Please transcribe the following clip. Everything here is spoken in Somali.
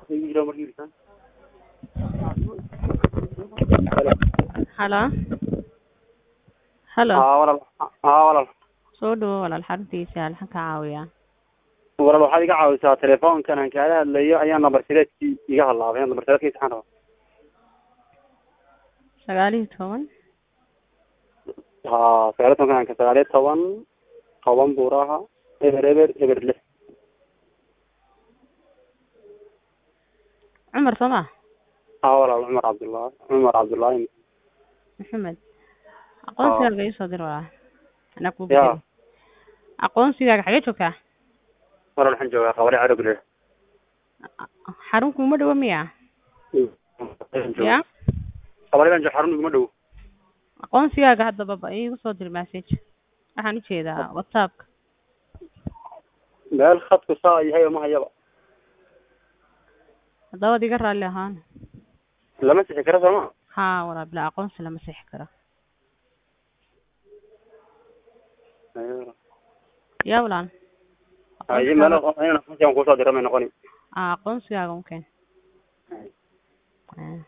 Halo. Halo. haa walaal haa walaal Soo dhawo walaal xaruntiisa halkan ka caawiya. walaal waxaad iga caawisaa telefoonkan aan kaala hadlayo ayaa nambar sideedkii iga halaabay nambar sideedkiisa waxaan rabaa Sagaal iyo toban. haa sagaal iyo tobankan ka sagaal iyo toban toban buuraha eber eber eber lix Cumar soo ma? haa walaal cumar cabdullaahi cumar cabdullaahi Maxamed. Aqoonsigaaga ii soo dir walaal. Anaa kuu Ya. bedeli. Aqoonsigaaga xagee joogtaa? walaal waxaan joogaa qabare cadowgule Xarun kuma dhawo miya? Ya. qabare jo xarun iguma dhow Aqoonsigaaga hadda baba iigu soo dir message. Waxaan u jeedaa WhatsApp. meel khadku saa yahay oo ma hayaba Haddaba waad iga raalli ahaan. lama sixi karo sooma Haa walaal bilaa aqoonsi lama sixi karo. Ya walaal. haye meel inaan kusoo dira may noqoni Ah, aqoonsigaaga un keen. Ah.